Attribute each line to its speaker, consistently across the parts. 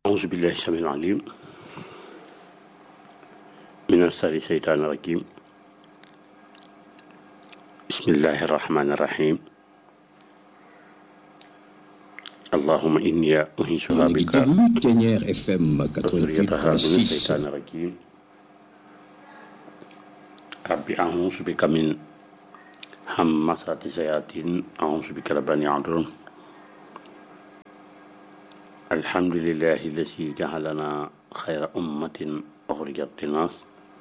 Speaker 1: أعوذ بالله السميع العليم من الشر الشيطان الرجيم بسم الله الرحمن الرحيم اللهم إني أنيسها
Speaker 2: ngi
Speaker 1: بك
Speaker 2: déglu Thiéniere FM
Speaker 1: وذريتها من
Speaker 2: 88.6
Speaker 1: الشيطان الرجيم ربي أعوذ بك من همسات الشياطين أعوذ بك رب أن يحضرون الحمد لله الذي جعلنا خير أمة أخرجت للناس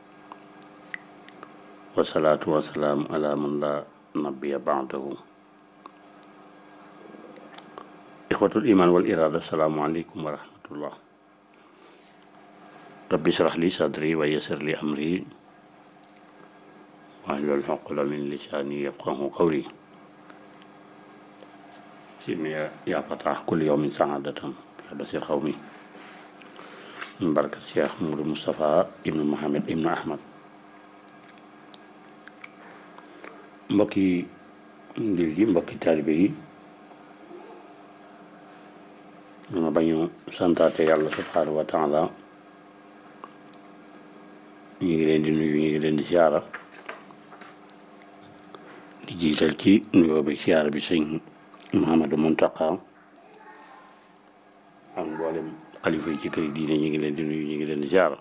Speaker 1: والصلاة والسلام على من لا نبي بعده إخوة الإيمان والإرادة السلام عليكم ورحمة الله ربي اشرح لي صدري ويسر لي أمري واحلل عقدة من لساني يفقه قولي سيدنا يا- يا فتح كل يوم سعادة يا بصير قومي من بركة الشيخ نور مصطفى ابن محمد ابن أحمد mbokki ndil ji mbokki taalibe yi ma bañu santaate yàlla subhaanahu wa taala ñu ngi leen di nuyu ñu ngi leen di siyaara di jiital ci nuyoo bi siyaara bi sëñ Mouhamadou Mountakha ak mboolem xalifa yi ci kër yi diine ñu ngi leen di nuyu ñu ngi leen di siyaara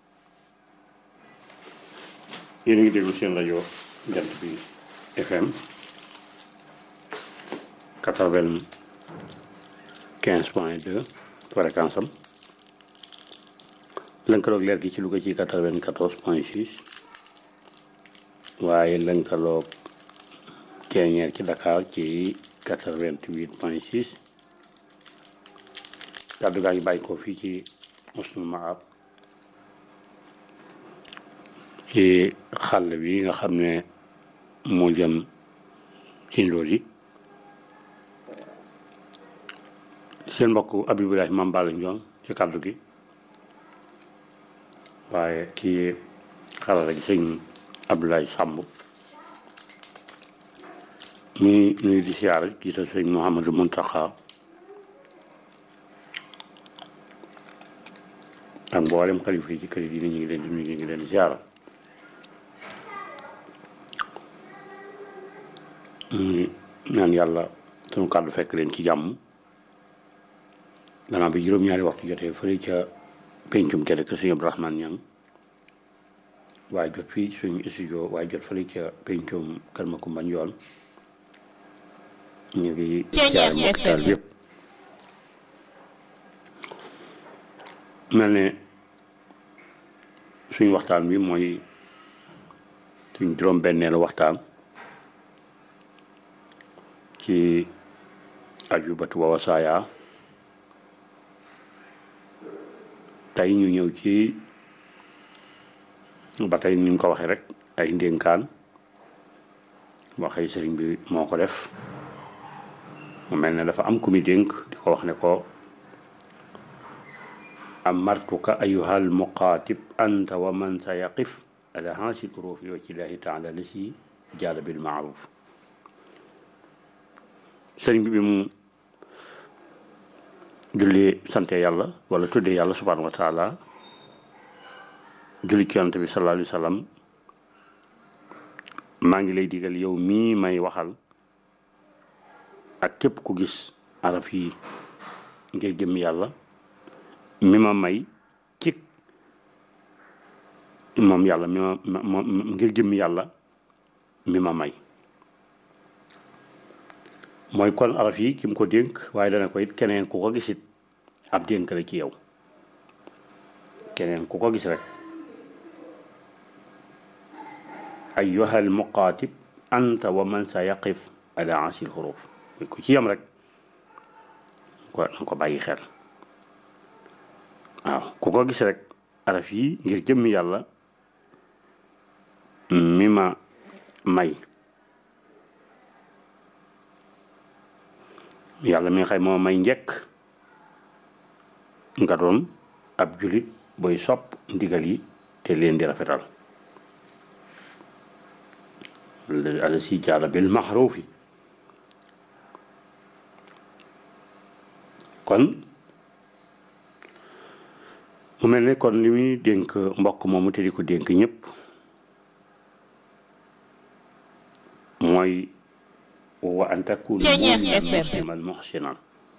Speaker 1: yéen a ngi déglu seen rajo jant bi FM quatre-vingt-quinze point deux fréquence am lënkaloog leer gi ci Louga ci quatre-vingt-quatorze point six waaye lënkaloog Thiéniere ci Dakar ci quatre-vingt-huit point six kàddu gaa ngi bàyyi ko fii ci Mosnul Maab ci xàll bi nga xam ne moo jëm ci ndóol yi seen mbokk Abibulahi Mame Balla Ndione ci kàddu gi waaye kii xarala gi sëñ Abdoulaye Samb ñuy nuyu di siyaara jiital sëñ Mouhamadou Mountakha ak mboolem xalifa yi ci kër yi dina ñu ngi leen di nuyu ñu ngi leen di siyaara ñu ñaan yàlla sunu kàddu fekk leen ci jàmm gannaaw bi juróom-ñaari waxtu jotee fële ca pencum kër kër sëñ Abdourahmane Niang waaye jot fii suñu studio waaye jot fële ca pencum kër Makumba Njoon ñu ngi siyaare mbokk taal yëpp mel ne suñu waxtaan bi mooy suñ juróom-benneelu waxtaan ci ajubatu wa wasaaya tey ñu ñëw ci ba tey ni ñu ko waxee rek ay ndénkaan waxee sëriñ bi moo ko def mu mel ne dafa am ku mi dénk di ko wax ne ko amartuka ayuhal muqaatib anta wa man sa yaqif ala hansi turufi wa cillahi taala la si jaala bil maaruf sëriñ bi bi mu julli sante yàlla wala tuddee yàlla subhanahu wa taala julli ci yonent bi sallallahu alayhi wa sallam maa ngi lay digal yow mii may waxal ak képp ku gis araf yi ngir jëm yàlla mi ma may ci moom yàlla mi ma ma- ma- ngir jëm yàlla mi ma may mooy kon araf yi ki mu ko dénk waaye dana ko it keneen ku ko gisit ab dénk la ci yow keneen ku ko gis rek ayyuhal muqaatib anta wa man sa yaqif ala asil xuruf ku ci yem rek ko na ko bàyyi xel waaw ku ko gis rek araf yi ngir jëmmi yàlla mi ma may yàlla mi nga xam moo may njëkk nga doon ab julit booy sopp ndigal yi te leen di rafetal ala si jaala bil maxruufi kon mu mel ne kon li muy dénk mbokk moomu te di ko dénk ñëpp mooy wa an takuna musliman muhsinan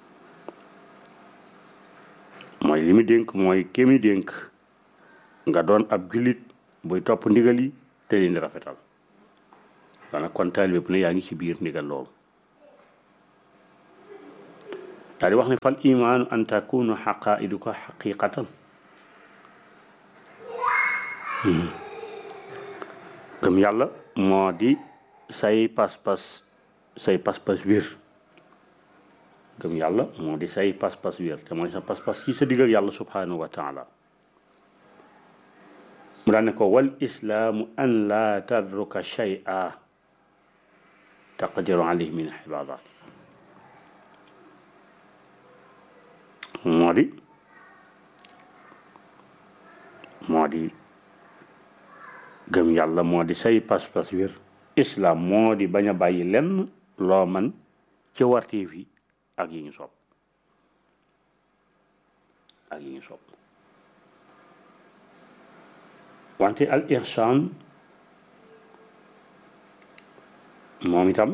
Speaker 1: mooy li mu dénk mooy kémi dénk nga doon ab jullit buy topp ndigal yi te leen di rafetal daanaka kon taalibe bu ne yaa ngi ci biir ndigal loolu daal di wax ne fal imaanu an takunu xaqaiduka xaqiqatan gëm yàlla moo di say pas-pas say pas-pas wér gëm yàlla moo di say pas-pas wér te mooy sa pas-pas ci sa digg ak yàlla subhanahu wa taala mu daan ne ko wal islaamu an laa tadruka shay'a taqdiru alayhi min ibadat moo di moo di gëm yàlla moo di say pas-pas wér islam moo di bañ a bàyyi lenn loo man ci wartiif yi ak yi ñu sopp ak yi ñu sopp wante al ihsan moom itam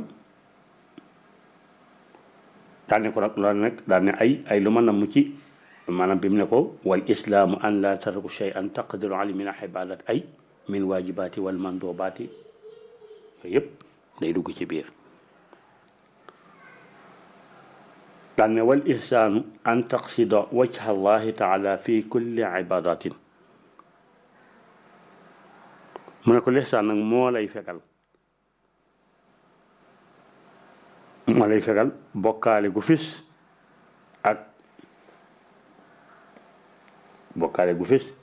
Speaker 1: daal ne ko nag loolu nag daal ne ay ay lu ma namm ci maanaam bi mu ne ko wal islaamu an la tarku shay'an taqdiru alayhi min ibadat ay min waajibaati wal mandubaati yooyu yëpp day dugg ci biir daal ne wal ihsaanu an taqsida wajha allahi taala fi kulli ibadatin mu ne ko lihsaan nag moo lay fegal moo lay fegal bokkaale gu fis ak bokkaale gu fis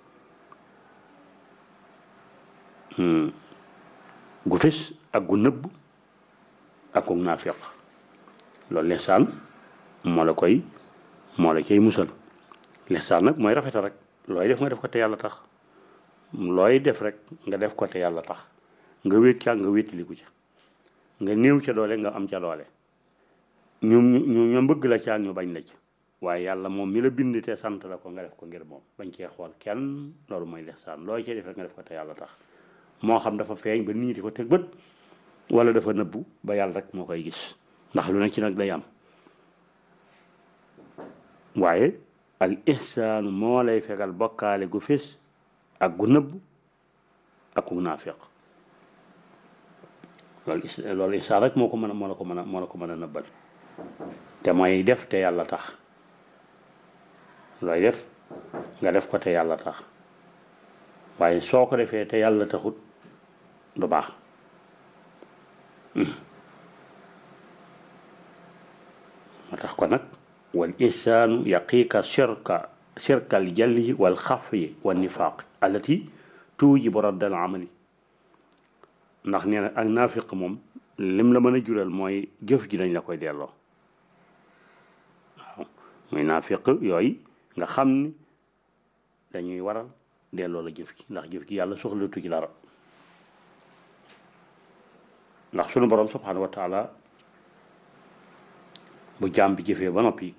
Speaker 1: gu fis ak gu nëbb ak gu naafiq loolu lihsaan moo la koy moo la cay musal lihsaan nag mooy rafetal rek looy def nga def ko te yàlla tax looy def rek nga def ko te yàlla tax nga wéet ca nga wéetiliku ca nga néew ca doole nga am ca doole ñu ñu ñu bëgg la ca ñu bañ la ca waaye yàlla moom mi la bind te sant la ko nga def ko ngir moom bañ cee xool kenn loolu mooy lihsaan looy cee def rek nga def ko te yàlla tax moo xam dafa feeñ ba nit ñi di ko teg bët wala dafa nëbbu ba yàlla rek moo koy gis ndax lu ne ci nag day am waaye al ihsaanu moo lay fegal bokkaale gu fés ak gu nëbb ak gu naafiq loolu is loolu ihsaan rek moo ko mën a moo la ko mën a moo la ko mën a nëbbal te mooy def te yàlla tax looy def nga def ko te yàlla tax waaye soo ko defee te yàlla taxut du baax moo tax ko nag wal ihsaanu yaqiika shirka shirka al jalli wal xafyi wa nifaaq allati tuujibu raddal amali ndax nee na ak naafiq moom lim la mën a jural mooy jëf ji dañ la koy delloo waaw muy naafiq yooyu nga xam ni dañuy waral delloo la jëf ji ndax jëf ji yàlla soxlatu ci dara ndax sunu borom subhanahu wa taala bu jaam bi jëfee ba noppi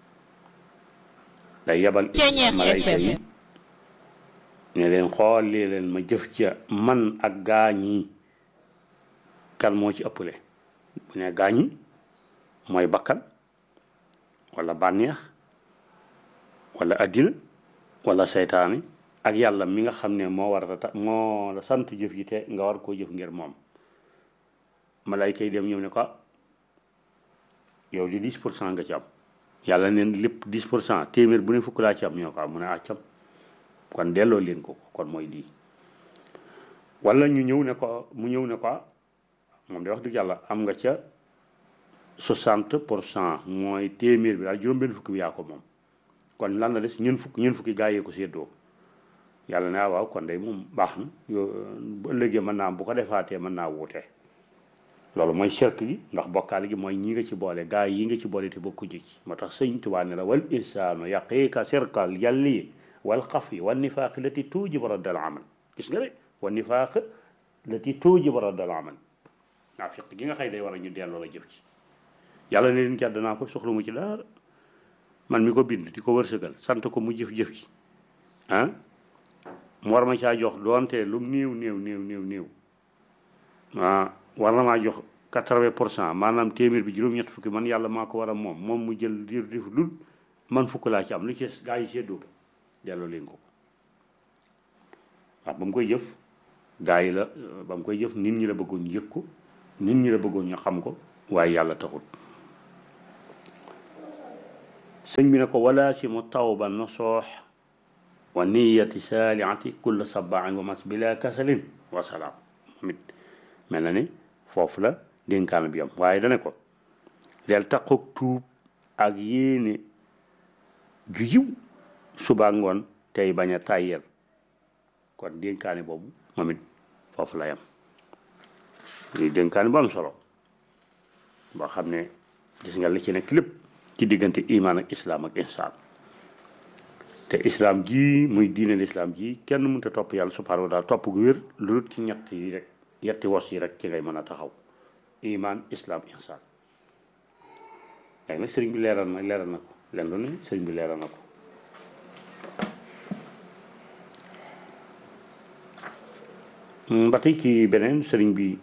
Speaker 1: day yebal malayka yi ne leen xoolee leen ma jëf ca man ak gaañi kan moo ci ëppale bu ne gaañi mooy bakkan wala bànneex wala addina wala seytaane ak yàlla mi nga xam ne moo war a ta moo la sant jëf ji te nga war koo jëf ngir moom malayka yi dem ñëw ne ko yow di 10 pour cent nga ci am yàlla neen lépp 10 pour cent téeméer bu ne fukk laa ci am ñoo ko am mu ne accam kon delloo leen ko kon mooy lii wala ñu ñëw ne ko mu ñëw ne ko moom de wax dëgg yàlla am nga ca 60 pour cent mooy téeméer bi daal juróom-benn fukk bi yaa ko moom kon lan la des ñun fukk ñun fukki gaa yee ko séddoo yàlla ne waaw kon day moom baax na yo bu ëllëgee mën naa bu ko defaatee mën naa wuute loolu mooy shirk gi ndax bokkaale gi mooy ñi nga ci boole gaa yi nga ci boole te bokkuñu ci moo tax sëñ Tuubaa ne la wal insaanu yaqiika sirkal jalli wal xafi wal nifaaq lati tuujibu raddal amal gis nga de wal nifaaq lati tuujibu raddal amal naafiq gi nga xëy day war a ñu delloo la jëf ci yàlla ne leen jàdd naa ko soxla mu ci dara man mi ko bind di ko wërsëgal sant ko mu jëf-jëf ji ah mu war ma caa jox doonte lu néew néew néew néew néew ah war na maa jox quatre-vingt pour cent maanaam téeméer bi juróom-ñett fukki man yàlla maa ko war a moom moom mu jël diir di dul man fukk laa ci am li ci gaa yi seddoo delloo leen ko waaw ba mu koy jëf gaa yi la ba mu koy jëf nit ñi la bëggoon yëg ko nit ñi la bëggoon ñu xam ko waaye yàlla taxul sëñ bi ne ko wala si mu tawba nasoox wa niyati saaliati kulla sabaan wa mas bila kasalin wa salaam mit mel na ni foofu la dénkaan bi am waaye dane ko del taqoog tuub ak yéene ju yiw suba ngoon tey bañ a tàyyel kon dénkaane boobu moom it foofu la yam lii dénkaane bu am solo boo xam ne gis nga li ci nekk lépp ci diggante imaan ak islaam ak insaan te islaam ji muy diine lislaam ji kenn mënut a topp yàlla subhaanahu wa taala topp gu wér lu dul ci ñett yi rek yetti wos yi rek ci ngay mën a taxaw imaan islaam insaan léegi nag sëriñ bi leeral na leeral na ko leen lu ne sëriñ bi leeral na ko ba tey ci beneen sëriñ bi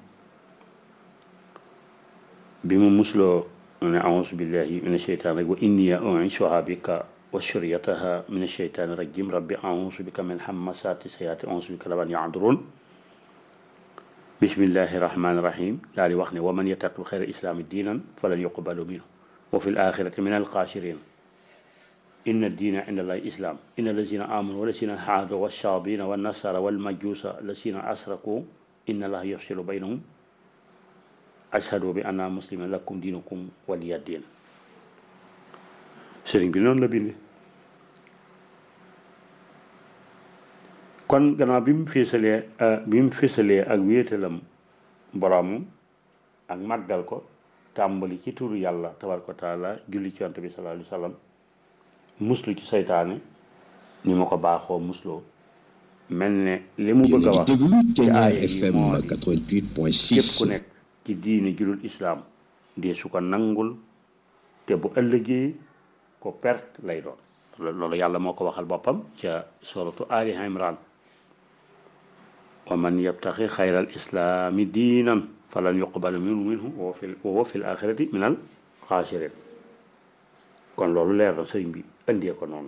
Speaker 1: bi mu musloo ne auzu billahi min asheytaan rek wa inni u'iizuha bika wa suriyataha min asheytaani rajim rabbi auzu bika min hammasati sayaati auzu bika laban yahduruun bismillahi rahmaani rahim daal di wax ne wa man yattaqi xayra islaami diinan falan yuqbalu minhu wa fi l axirati min alxaasiriin inna diina inda allahi islam inna allazina amanu walazina haadu walsaabina wannasara walmajuusa allazina asraku inna allaha yafsilu baynahum ashhadu bi anna musliman lakum diinukum waliya diin sëriñ bi noonu la binde kon gannaaw bi mu féesalee bi mu féesalee ak wéetalam boroomam ak màggal ko tàmbali ci turu yàlla tabaraka wa taala julli ci yonent bi sallallahu alayhi wa sallam muslu ci saytaane ni ma ko baaxoo musloo mel ne li mu bëgg a wax ci aaya yi moo di képp ku nekk ci diine julul islaam dee su ko nangul te bu ëllëgee ko perte lay doon loolu yàlla moo ko waxal boppam ca suratu ali imran wa man yabtaxi xayra al islaami diinan falan yuqbalu minhu minhu wa fi wa fi l axirati min al xaasirin kon loolu leer na sëriñ bi indee ko noonu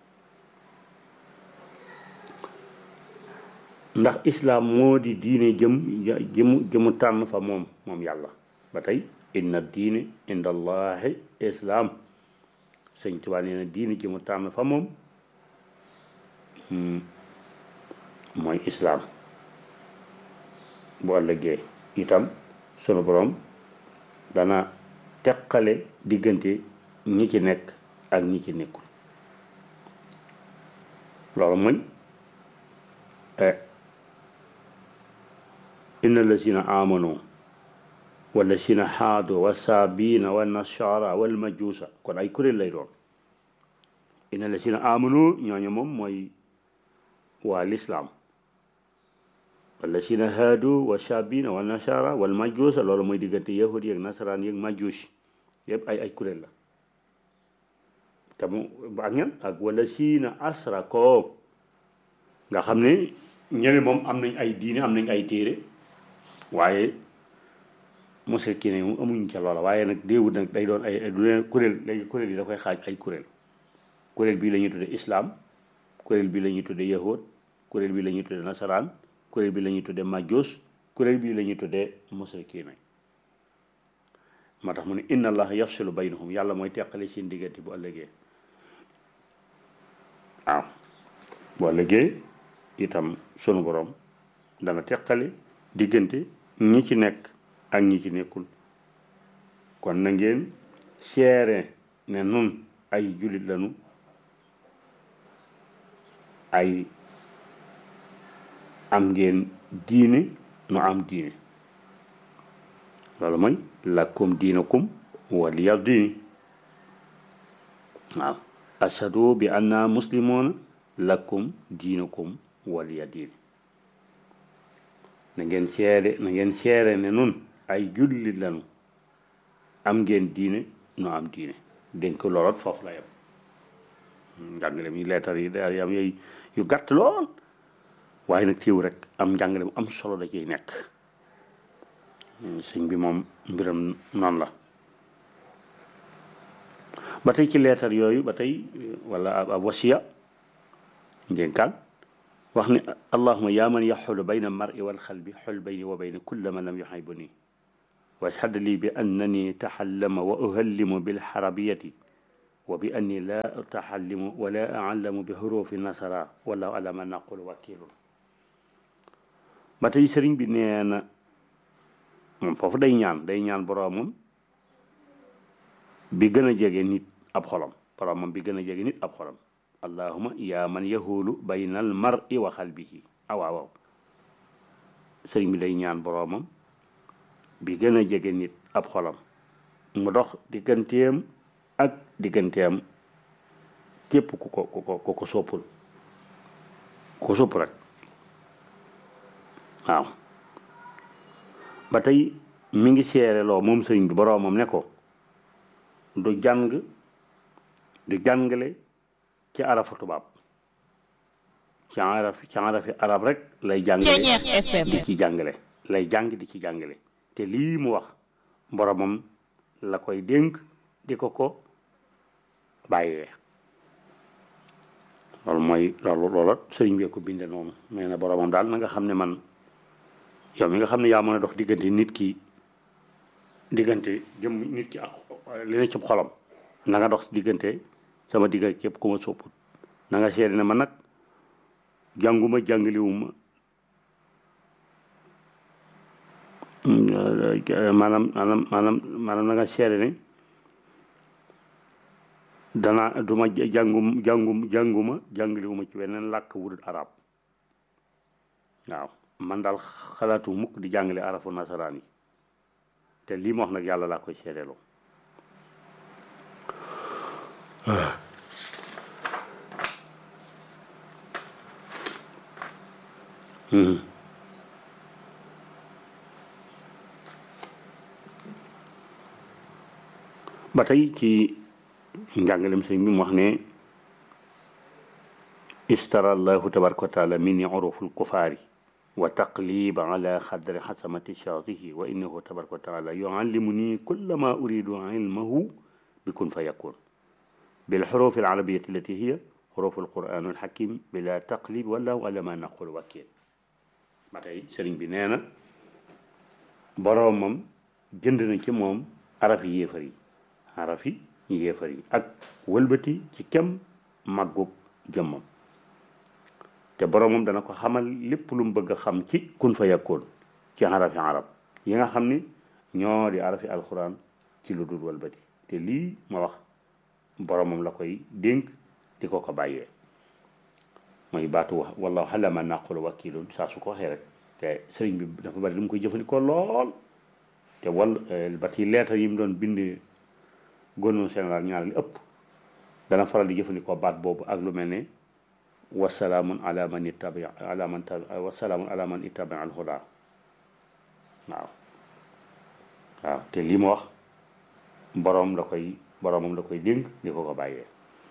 Speaker 1: ndax islaam moo di diine jëm jëmu jëmu tànn fa moom moom yàlla ba tey inna diine inda allahi islaam sëñ Tuubaa nee na diine jëmu tànn fa moom mooy islaam bu ëllëgee itam sunu borom dana teqale diggante ñi ci nekk ak ñi ci nekkul loolu mooy inna lazina amanu walazina haadu wa saabina wa nasara wal majuusa kon ay kuréel lay doon inna lazina amanu ñooñu moom mooy waa lislaam walazina haadu wa saabina wa nasara wal majuusa loolu mooy diggante yahudi yeeg nasaraan yeeg majuus yëpp ay ay kuréel la te mu ak ñan ak walazina asrakoo nga xam ne ñene moom am nañ ay diine am nañ ay téere waaye musrikiin yi moom amuñ ca loola waaye nag déewut nag day doon ay du leen kuréel léegi kuréel yi da koy xaaj ay kuréel kuréel bii la ñuy tudde islaam kuréel bii la ñuy tudde yahud kuréel bii la ñuy tudde nasaraan kuréel bii la ñuy tudde majus kuréel bii la ñuy tudde musrikiin moo tax mu ne inna allah yafsilu baynahum yàlla mooy teqale seen diggante bu ëllëgee waaw bu ëllëgee itam sunu borom dana teqale diggante ñi ci nekk ak ñi ci nekkul kon na ngeen seere ne nun ay jullit lañu ay am ngeen diine nu am diine loolu mooy lakum diinakum waliya diini waaw ashadu bi anna muslimoona lakum diinakum waliya diini na ngeen seede na ngeen seere ne nun ay jullit lañu am ngeen diine nu am diine dénk looloot foofu la yem njàngale mi leetar yi day am yooyu yu gàtt lool waaye nag téew rek am njàngale mu am solo da ciy nekk sëñ bi moom mbiram noonu la ba tey ci leetar yooyu ba tey wala ab wasiya ndénkaan wax ne allahuma yaa man yaxulu bayna almari walxalbi xul bayni wa bayna kulla man lam yuxibuni washhad lii bi annani taxallama wa uhallimu bilxarabiyati wa bi anni la utaxallimu wala aalamu bi xurufi nasara wallahu ala ma naqulu wakilun ba tey sëriñ bi nee na moom foofu day ñaan day ñaan boroomam bi gën a jege nit ab xolam boroomam bi gën a jege nit ab xolam allahuma yaa man yahulu bayna al mar'i wa xalbihi ah waaw waaw sëriñ bi day ñaan boroomam bi gën a jege nit ab xolam mu dox digganteem ak digganteem képp ku ko ku ko ku ko soppul ku ko sopp rek waaw ba tey mi ngi seereloo moom sëriñ bi boroomam ne ko du jàng du jàngale ci arafu tubaab ci araf ci arafi arab rek lay jàngale di ci jàngale lay jàng di ci jàngale te lii mu wax boromam la koy dénk di ko ko bàyyee loolu mooy loolu loola sëriñ bi ko binde noonu mais na boromam daal na nga xam ne man yow mi nga xam ne yaa mën a dox diggante nit ki diggante jëm nit ki ak li ne ci xolam na nga dox diggante sama diggante képp ku ma sopput na nga seede ne man nag jànguma jàngaliwuma maanaam maanaam maanaam maanaam na nga seede ne danaa duma jàngum jàngum jànguma jàngaliwuma ci weneen làkk wudul arab waaw man daal xalaatu mukk di jàngale arafu nasaraan yi te lii ma wax nag yàlla laa koy seedeeloo ba tey ci njàngalem sëñ bi mu wax ne istara allahu tabaraka wa taala minni uruful kufaari wa taqlib ala xadri xasamati shaatihi wa innahu tabaraka wa taala yuallimuni kulla ma uridu ilmahu bi kun fa yakun بالحروف العربية التي هي حروف القرآن الحكيم بلا تقليب والله على ما نقول وكيل ba tey sëriñ bi nee na boroomam jënd na ci moom arafi yéefar yi arafi yéefar yi ak wëlbati ci kem màggub jëmmam te boroomam dana ko xamal lépp lu mu bëgg a xam ci kun fa yakkoon ci arafi arab yi nga xam ni ñoo di arafi alxuraan ci lu dul wëlbati te lii ma wax boromam la koy dénk di ko ko bàyyee mooy baatu wax wallahu xala ma naqulu wakilun saa su ko waxee rek te sëriñ bi dafa bari lu mu koy jëfandikoo lool te wal ba ci leetar yi mu doon bind gouverneur général ñaar li ëpp dana faral di jëfandikoo baat boobu ak lu mel ne wasalaamun ala man ittabi ala man wasalaamun ala man ittabi al huda waaw waaw te lii ma wax borom la koy boromam la koy dénk di ko ko bàyyee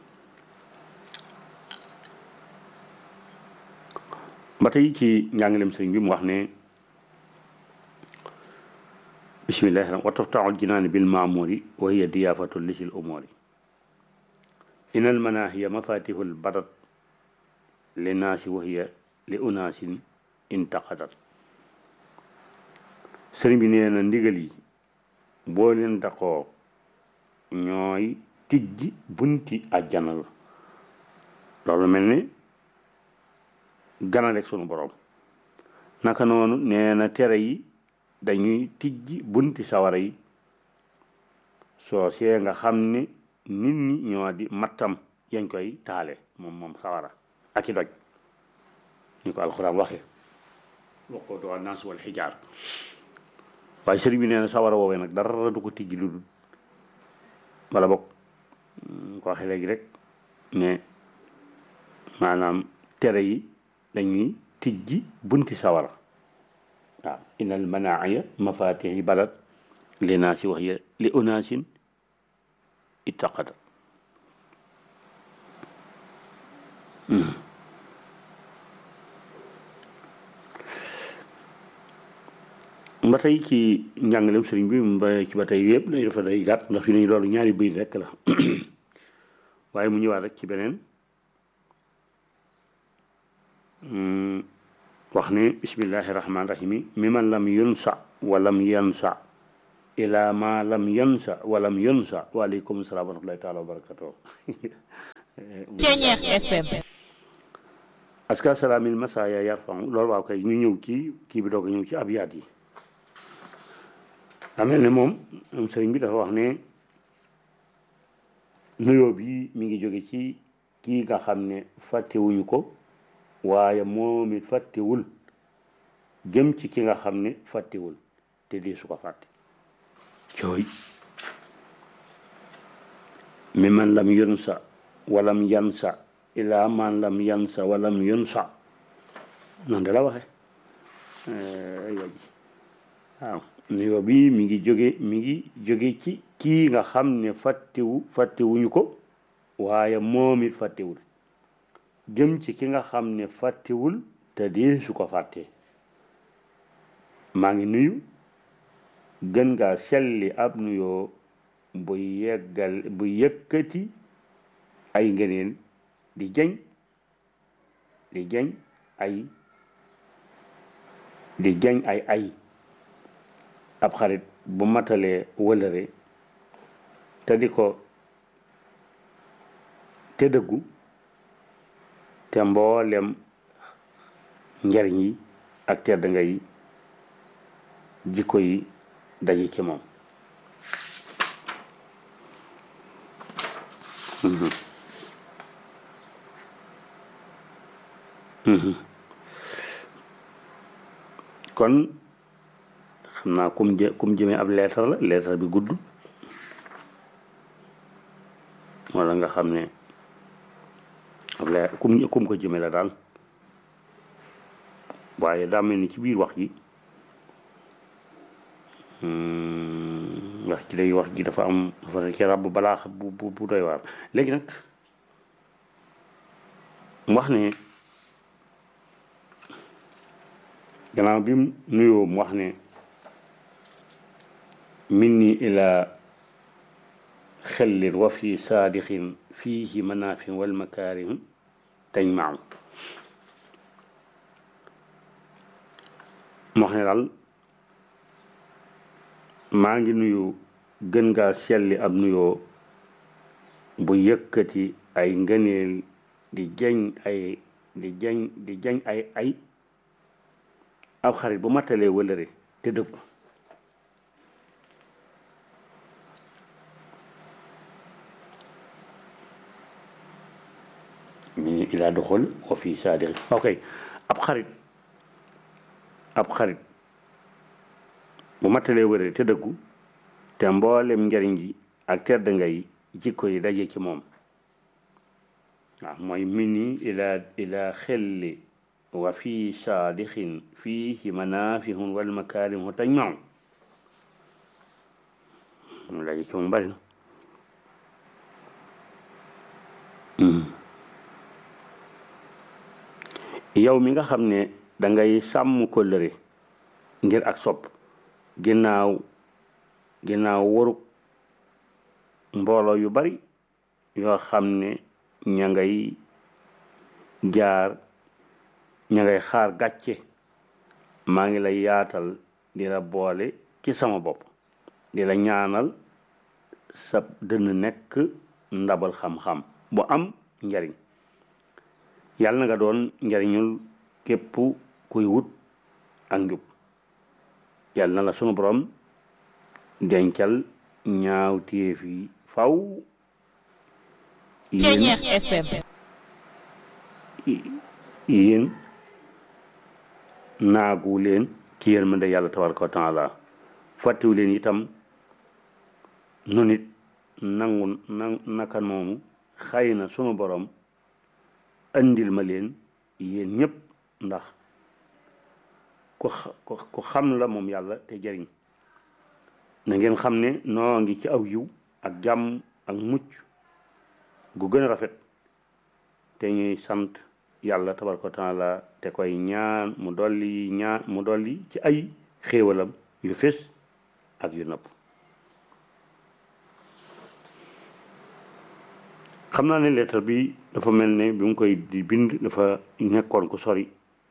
Speaker 1: ba tey ci njàngalem sëriñ bi mu wax ne bismillahi wa taftaxul jinaani bil maamuri wa hiya diyaafatu lisil umuri in al manahiya mafatihul badat li naasi wa hiya li unaasin intaqadat sëriñ bi nee na ndigal yi boo leen daqoo ñooy tijji bunti àjjana la loolu mel ni ganalek sunu borom naka noonu nee na tere yi dañuy tijji bunti sawara yi soo see nga xam ne nit ñi ñoo di mattam yañ koy taale moom moom sawara ak i doj ñu ko alxuraan waxe waqoodu annaas wal xijaar waaye sëriñ bi nee na sawara woowee nag dara du ko tijji lu dul wala bokk ko waxee léegi rek ne maanaam tere yi dañuy tijji bunti sawara waaw inal manaaya mafatixi balad li naasi wax ya li unaasin ittaqada ba tey ci njàngaleem sëriñ bi ba ci ba tey yëpp dañu dafa day gàtt ndax fi nañu loolu ñaari bëy rekk la waaye mu ñëwaat rek ci beneen wax ne bismillahi rahmaani rahimi mi man lam yunsa walam yansa ila ma lam yansa walam yunsa waaleykum salaam wa rahmatullahi taala wa barakatuh
Speaker 2: Ceeñeex FM
Speaker 1: aska salaamil masaya yarfan loolu waaw kay ñu ñëw ci kii bi doog a ñëw ci abiyaat yi amel ne moom sëriñ bi dafa wax ne nuyoo bi mi ngi jóge ci kii nga xam ne fàttewuñu ko waaye moom it fàttewul jëm ci ki nga xam ne fàttewul te dee su ko fàtte cooy mi man lam yunsa walam yansa ila man lam yansa walam yunsa noonu de la waxe waaw nuyoo bi mi ngi jóge mi ngi jóge ci kii nga xam ne fàttewu fàttewuñu ko waaye moom it fàttewul jëm ci ki nga xam ne fàttewul te dee su ko fàttee maa ngi nuyu gën ngaa selli ab nuyoo bu yeggal bu yëkkati ay ngëneel di jañ di jañ ay di jañ ay ay ab xarit bu matalee wëlëre te di ko te dëggu te mboolem njariñ yi ak tedd nga yi jikko yi daje ci moom kon xam naa kum jë kum jëmee ab leetar la leetar bi gudd wala nga xam ne ab leer kum kum ko jëmee la daal waaye daa mel ni ci biir wax ji wax ji day wax ji dafa am dafa ci ràbb balaa bu bu bu doy waar léegi nag mu wax ne gannaaw bi mu nuyoo mu wax ne minni ila xellin wa fi saadixin fiihi manafin wal makaarim tañ maaw mu wax ne daal maa ngi nuyu gën ngaa selli ab nuyoo bu yëkkati ay ngëneel di jañ ay di jañ di jañ ay ay ab xarit bu mattalee wëlëre te dëggu mi ilaa doxal wa fii saadixi ok ab xarit ab xarit bu mattalee wëlëre te dëggu te mboolem njariñ ji ak tedd ngay jikko yi daje ci moom waaw mooy mini ila ila xelli wa fi saadixin fiihi manafihun wal makaarimu tajmau mu daje ci moom bari na yow mi nga xam ne dangay sàmm kóllëre ngir ak sopp ginnaaw ginnaaw waruk mbooloo yu bari yoo xam ne ña ngay jaar ña ngay xaar gàcce maa ngi lay yaatal di la boole ci sama bopp di la ñaanal sa dënn nekk ndabal xam-xam bu am njariñ yàlla na nga doon njariñul képp kuy wut ak njub yàlla na la sunu borom dencal ñaaw téef yi faw
Speaker 2: Ceeñeex FM
Speaker 1: yéen naagu leen ci yërmande yàlla tabaraka wa taala fàttewu leen itam nu nit nangu na naka noonu xëy na sunu borom andil ma leen yéen ñépp ndax ku ku xam la moom yàlla te jariñ na ngeen xam ne noo ngi ci aw yiw ak jàmm ak mucc gu gën a rafet te ñuy sant yàlla tabaraka taala te koy ñaan mu dolli ñaan mu dolli ci ay xéewalam yu fés ak yu nëpp xam naa ne lettre bi dafa mel ne bi mu koy di bind dafa nekkoon ku sori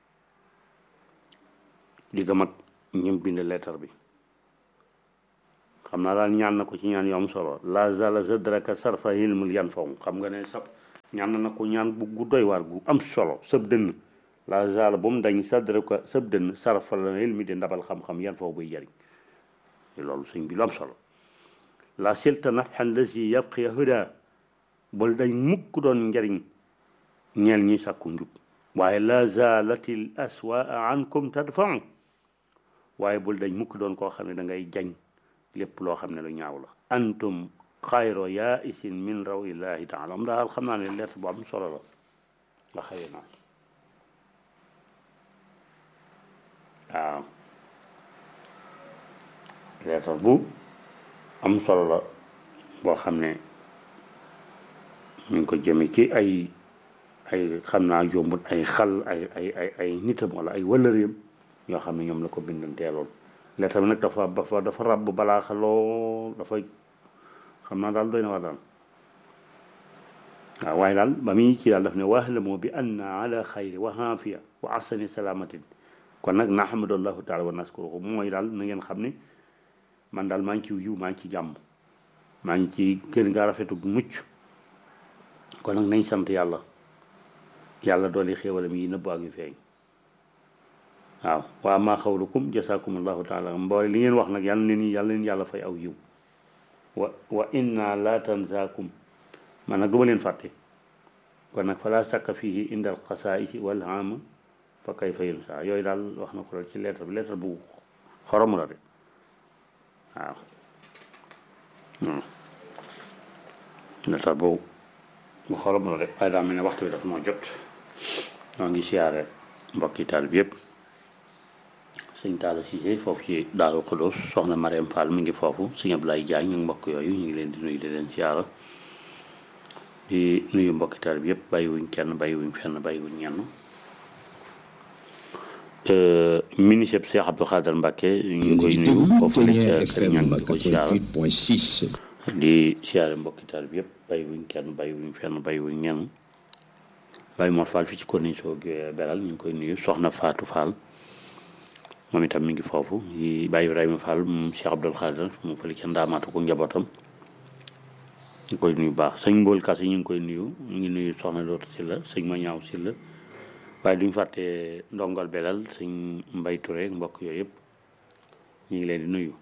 Speaker 1: di gëm ak ñim bind lettre bi xam naa daal ñaan na ko ci ñaan yu am solo la zala zadraka sarfa hilmul yan faw xam nga ne sab ñaan na ko ñaan bu gu doy waar gu am solo sab dënn la zala ba mu dañ sadraka sab dënn sarfa la hilmi di ndabal xam-xam yan faw buy jariñ loolu sëñ bi lu am solo la silta nafxan lasi yabqi huda bul dañ mukk doon njariñ ñeel ñi sàkku njub waaye la zalatil aswaa ankum tadfau waaye bul dañ mukk doon koo xam ne da ngay jañ lépp loo xam ne lu ñaaw la antum xayro yaa isin min raw illahi taala am daal xam naa ne lettre bu am solo la nga xëye naa waaw lettre bu am solo la boo xam ne ñu ngi ko jëme ci ay ay xam naa jombut ay xal ay ay ay ay nitam wala ay wëllëreem yoo xam ne ñoom la ko bindanteeloon lettre bi nag dafa dafa dafa ràbb balaa xaloo dafa xam naa daal doy na wax daal waaw waaye daal ba muy ci daal daf ne wahlamu bi anna ala xayri wa aafiya wa ahsani salaamatin kon nag nahmadullahu taala wa naskuruhu mooy daal na ngeen xam ne man daal maa ngi ci yiw maa ngi ci jàmm maa ngi ci gën ngaa rafetu mucc kon nag nañ sant yàlla yàlla dooli xéewalam yi nëbb ak yu feeñ waaw waa maa xawlukum jasaakumullahu taala mboole li ngeen wax nag yàlla leen yàlla leen yàlla fay aw yiw wa wa inna la tanzaakum man nag du ma leen fàtte kon nag fala sakka fihi indal xasaayisi wal ama fa kay fa yunsa yooyu daal wax na ko la ci lettre bi lettre bu xorom la de waaw lettre bu bu xorom la de waaye daa mel ne waxtu bi daf moo jot ñoo ngi siyaare mbokki taal bi yëpp sëñ Talla Cissé foofu ci Daaru Xudoos soxna Mariam Fall mi ngi foofu sëñ Ablaye Diagne ñu mbokk yooyu ñu ngi leen di nuyu di leen siyaara di nuyu mbokki taal bi yëpp bàyyiwuñ kenn bàyyiwuñ fenn bàyyiwuñ ñenn ministre Cheikh Abdou Khader Mbacke ñu ngi koy nuyu foofu la ca kër ñaan di ko siyaara di siyaare mbokki taal bi yëpp bàyyiwuñ kenn bàyyiwuñ fenn bàyyiwuñ ñenn bàyyi Mor Fall fi ci corniche soo beral ñu ngi koy nuyu soxna Fatou Fall moom itam mi ngi foofu yi Baye Ibrahima Fall moom Cheikh Abdoul Khadir mu fële ca ndaamaatu ko njabootam ñu koy nuyu baax sëñ Mbool Kas yi ñu ngi koy nuyu ñu ngi nuyu soxna Loota Silla sëñ ma ñaaw Silla waaye duñ fàtte ndongal belal sëñ Mbay Touré mbokk yooyu yëpp ñu ngi leen di nuyu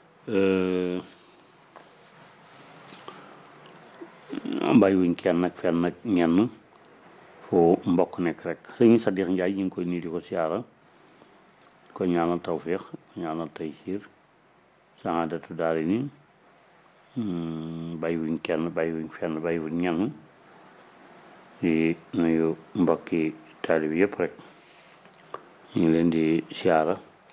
Speaker 1: bàyyiwuñ kenn nag fenn nag ñenn foo mbokk nekk rek sëñ Sadix Njaay ñu ngi koy nuyu di ko siyaara ko ñaanal tawfiq ñaanal taysiir saadatu daari ni bàyyiwuñ kenn bàyyiwuñ fenn bàyyiwuñ ñenn di nuyu mbokki taalib yëpp rek ñu ngi leen di siyaara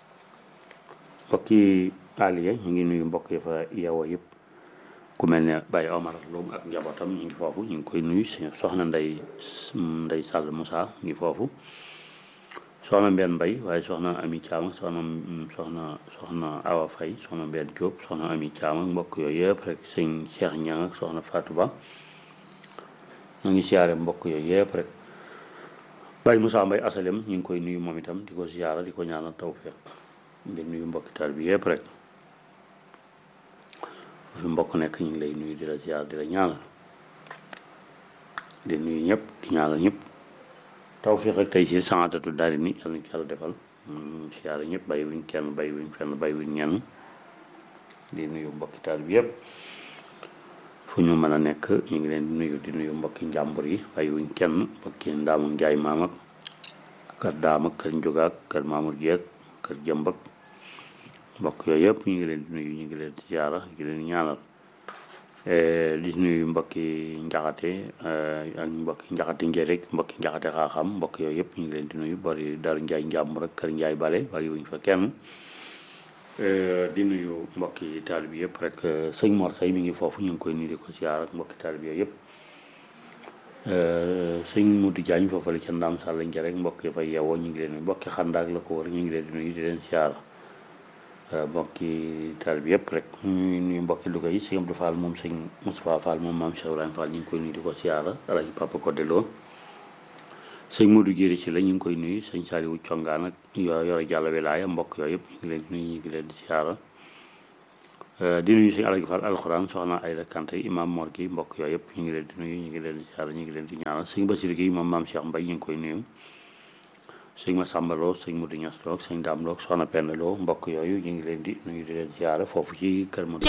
Speaker 1: mbokki aliya ñu ngi nuyu mbokk yi fa yeewoo yëpp ku mel ne Baye Omar Loum ak njabootam ñu ngi foofu ñu ngi koy nuyu soxna nday nday Sall Moussa ñu ngi foofu soxna Mbène Mbaye waaye soxna Ami Thiam soxna soxna soxna Awa Faye soxna Mbène Diop soxna Ami Thiam ak mbokk yooyu yëpp rek sëñ Cheikh Niang ak soxna Fatou Ba ñu ngi siyaare mbokk yooyu yëpp rek Baye Moussa Mbaye asalem ñu ngi koy nuyu moom itam di ko siyaara di ko ñaanal tawfiq di nuyu mbokki taal bi yëpp rek fi mbokk nekk ñu ngi lay nuyu di la siyaara di la ñaanal di nuyu ñëpp di ñaanal ñëpp tawfiq ak tey si saadatu daari ni yàlla ñu yàlla defal siyaara ñëpp bàyyiwuñ kenn bàyyiwuñ fenn bàyyiwuñ ñenn di nuyu mbokki taal bi yëpp fu ñu mën a nekk ñu ngi leen di nuyu di nuyu mbokki njàmbur yi bàyyiwuñ kenn mbokki ndaamu njaay maam ak kër daam ak kër njogaak kër maamur jeeg kër jëmbak mbokk yooyu yëpp ñu ngi leen di nuyu ñu ngi leen di siyaara ñu ngi leen di ñaanal di nuyu mbokki njaxate ak mbokki njaxate njëriñ mbokki njaxate xaaxam mbokk yooyu yëpp ñu ngi leen di nuyu bari daru njaay njàmbur ak kër njaay bale bàyyiwuñ fa kenn di nuyu mbokki taalib yi yëpp rek sëñ Mor Say mi ngi foofu ñu ngi koy nuyu di ko siyaar ak mbokki taalib yooyu yëpp sëñ Modou Diagne foofu la ca Ndam Sall nja rek mbokk yi fay yeewoo ñu ngi leen mbokki xandaak la ko war ñu ngi leen di nuyu di leen siyaar mbokki taal bi yëpp rek ñu nuyu mbokki Louga yi sëñ Abdou Fall moom sëñ Moustapha Fall moom maam Cheikh Ibrahima Fall ñu ngi koy nuyu di ko siyaara alaji Papa Codé Lo sëñ Modou Jéri ci la ñu ngi koy nuyu sëñ Saliou Congaan ak yoo yore jàll wilaaya mbokk yooyu yëpp ñu ngi leen di nuyu ñu ngi leen di siyaara di nuyu sëñ Alaji Fall alxuraan soxna Ayda Kanté imam Mor gi mbokk yooyu yëpp ñu ngi leen di nuyu ñu ngi leen di siyaara ñu ngi leen di ñaanal sëñ Basir gi moom maam Cheikh Mbaye ñu ngi koy nuyu sëñ Massamba Lo sëñ Modou Niass Lo sëñ Dame Lo soxna Penda Lo mbokk yooyu ñu ngi leen di nuyu di leen siyaara foofu ci kër Modou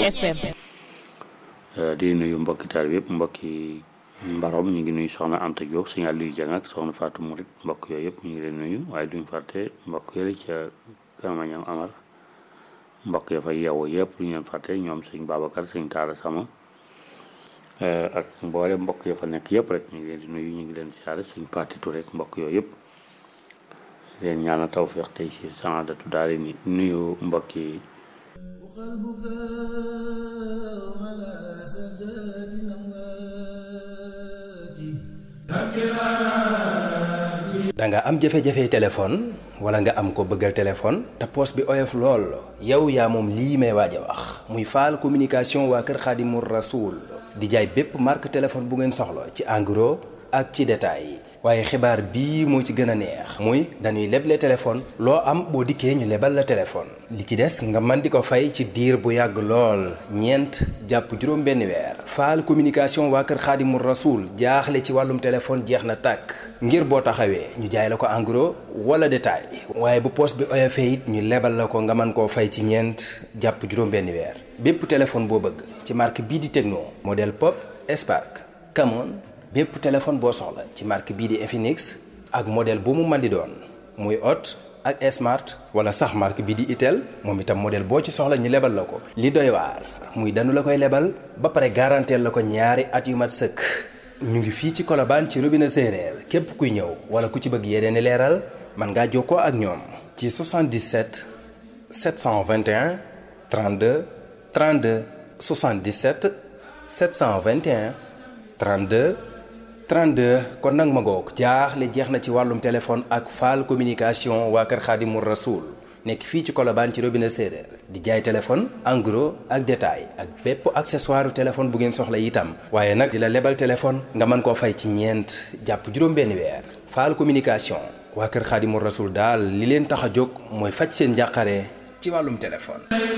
Speaker 1: di nuyu mbokki taal bi yëpp mbokki mbarom ñu ngi nuyu soxna Anta Diop sëñ Aliou Dieng ak soxna Fatou Mourid mbokk yooyu yëpp ñu ngi leen nuyu waaye duñ fàtte mbokk yële ca Kamañam Amar mbokk ya fay yeewoo yëpp lu ñu leen fàtte ñoom sëñ Babacar sëñ Taara Sama ak mboole mbokk ya fa nekk yëpp rek ñu ngi leen di nuyu ñu ngi leen di siyaare sëñ Patitu rek mbokk yooyu yëpp leen ñaanal tawfeex tey ci saadatu daal ni nuyu mbokk yi
Speaker 2: da nga am jafe-jafe téléphone wala nga am ko bëggal téléphone te poos bi oyof lool yow yaa moom lii may waaj a wax muy faal communication waa kër Xaadimu Rasuul di jaay bépp marque téléphone bu ngeen soxla ci en gros ak ci détail waaye xibaar bii moo ci gën a neex muy dañuy leble téléphone loo am boo dikkee ñu lebal la téléphone li ci des nga mën di ko fay ci diir bu yàgg lool ñeent jàpp juróom benn weer faal communication waa kër xaadimu rasuul jaaxle ci wàllum téléphone jeex na tàkk ngir boo taxawee ñu jaay la ko en gros wala détail waaye bu poos bi oyofee it ñu lebal la ko nga mën koo fay ci ñeent jàpp juróom benn weer bépp téléphone boo bëgg ci marque bii di Tecno modèle Pop Spark Camon bépp téléphone boo soxla ci marque bii di Infinix ak modèle bu mu mën di doon muy Hot ak Smart wala sax marque bii di Itel moom itam modèle boo ci soxla ñu lebal la ko. li doy waar muy danu la koy lebal ba pare garanteel la ko ñaari at yu mat sëkk ñu ngi fii ci Colobane ci robinet séeréer képp kuy ñëw wala ku ci bëgg yeneen i leeral mën ngaa jokkoo ak ñoom. ci 77 721 32 32 77 721 32. 32 kon nag ma ngoog jaaxle jeex na ci wàllum téléphone ak faal communication waa kër Xaadimu Rasuul nekk fii ci Colobane ci robinet séeréer di jaay téléphone en gros ak détail ak bépp accessoire téléphone bu ngeen soxla itam waaye nag di la lebal téléphone nga mën koo fay ci ñeent jàpp juróom-benn weer faal communication waa kër Xaadimu Rasuul daal li leen tax a jóg mooy faj seen njàqare ci wàllum téléphone